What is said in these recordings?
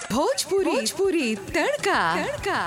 भोजपुरी भोजपुरी तड़का तड़का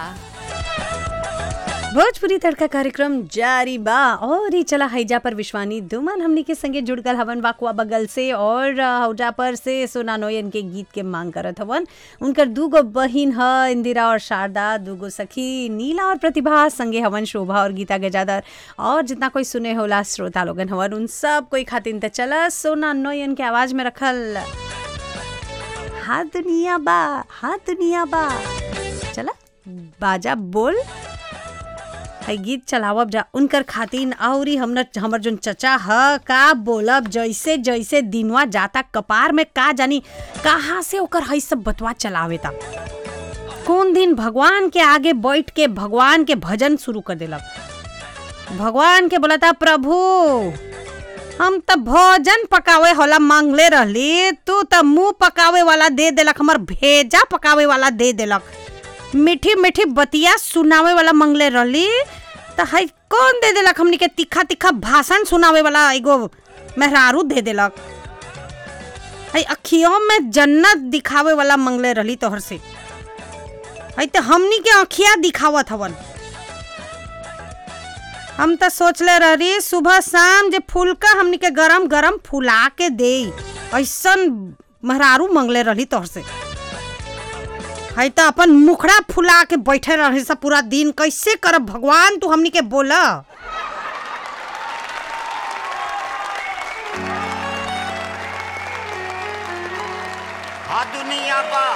भोजपुरी तड़का कार्यक्रम जारी बा और ही चला हैजा पर विश्वानी दुमन हमनी के संगे जुड़ गल हवन वाकुआ बगल से और हौजा पर से सोना नोयन के गीत के मांग करत हवन उनकर दूगो बहिन ह इंदिरा और शारदा दूगो सखी नीला और प्रतिभा संगे हवन शोभा और गीता गजादर और जितना कोई सुने होला श्रोता लोगन हवन उन सब कोई खातिन त चला सोना नोयन के आवाज में रखल हाँ दुनिया बा हाँ दुनिया बा चला बाजा बोल है गीत चलावब जा उनकर खातिन औरी हमर हमर जोन चचा ह का बोलब जैसे जैसे दिनवा जाता कपार में का जानी कहाँ से ओकर है सब बतवा चलावे ता कौन दिन भगवान के आगे बैठ के भगवान के भजन शुरू कर देलक भगवान के बोलता प्रभु हम त भोजन पकावे होला मांगले रहली तू त मुंह पकावे वाला दे देलक हमर भेजा पकावे वाला दे देलक मीठी मीठी बतिया सुनावे वाला मंगले रहली त है कौन दे देलक हमनी के तीखा तीखा भाषण सुनावे वाला एगो मेहरारू दे देलक है अखियों में जन्नत दिखावे वाला मंगले रहली तोहर से है त हमनी के अखिया दिखावत हवन हम त सोचले रही सुबह शाम जे फुलका हमनी के गरम गरम फुला के दे ऐसन मेहरारू मंगले रहली तोहर से है त अपन मुखड़ा फुला के बैठे रहे सब पूरा दिन कैसे करब भगवान तू हमनी के बोला हाँ दुनिया बा